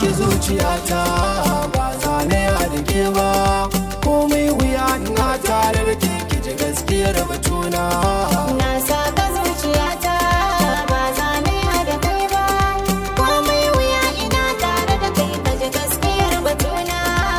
saki zuciyata ba zane a dake ba komai wuya ina tare da ke ki ji gaskiyar batuna Na saka zuciyata ba zane da kai ba komai wuya ina tare da kai ka ji gaskiyar batuna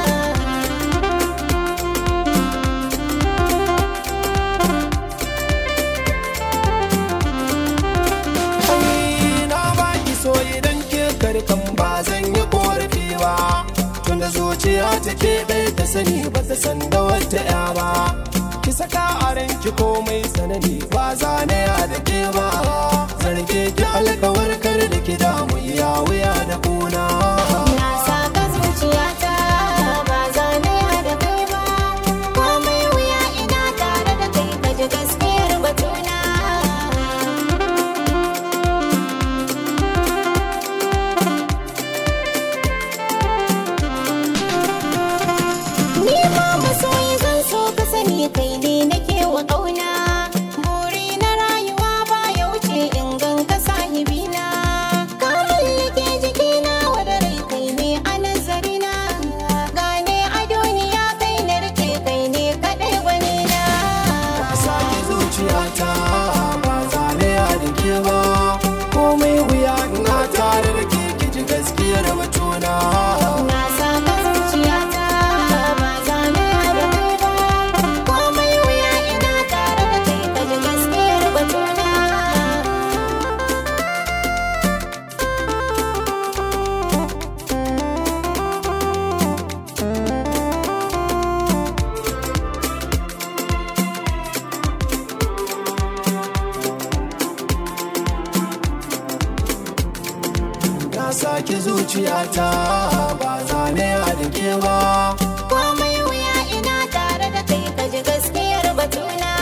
Ai, na baki so idan ke karkan ba zan yi korafi ba tunda zuciya ta ke ɗaya ta sani ba ta san da wata ya ba ki saka a ranki komai sanani ba zane a da ke ba zarge ki alkawar kar da ki damu iya wuya da kuna Na saka zuciyata ba zane da kai ba komai wuya ina tare da kai ka ji gaskiyar batuna Ni ma masoyi zan so ka sani kai ne nake wa ƙauna Buri na rayuwa ba ya wuce in gan ka sahibina Ka mallake jikina wada rai kai ne a nazarina Gane a duniya kai na rike kai ne kaɗai gwanina saki zuciyata ba zane a da ke ba komai wuya ina tare da ke ki ji gaskiyar batuna Na saka zuciyata ba zane da kai ba Komai wuya ina tare da kai ka ji gaskiyar batuna na saki zuciyata ba zane a da ke ba komai wuya ina tare da kai ka ji gaskiyar batuna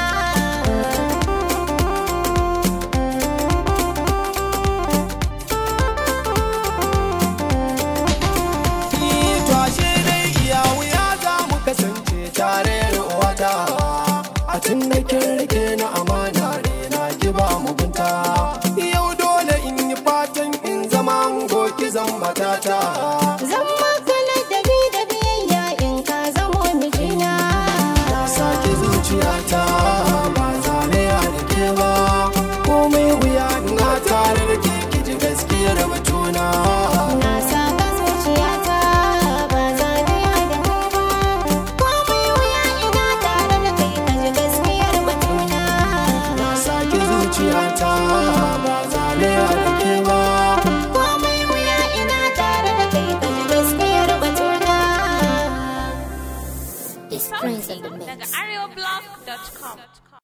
Ni to ashe dai iya wuya za mu kasance tare da wata a tun da kin rike na amana ne na ki ba mugunta yau dole in yi fatan in zama goki zan matata zan maka ladabi da biyayya in ka zamo mijina na saki zuciyata ba zane a da ke ba komai wuya ina tare da ke ki ji gaskiyar batuna na saka zuciyata ba zane da kai ba komai wuya ina tare da kai ka ji gaskiyar batuna na saki zuciyata ba zane a da ke ba komai wuya ina tare da kai ka ji gaskiyar batuna Sauti daga areoblog.com.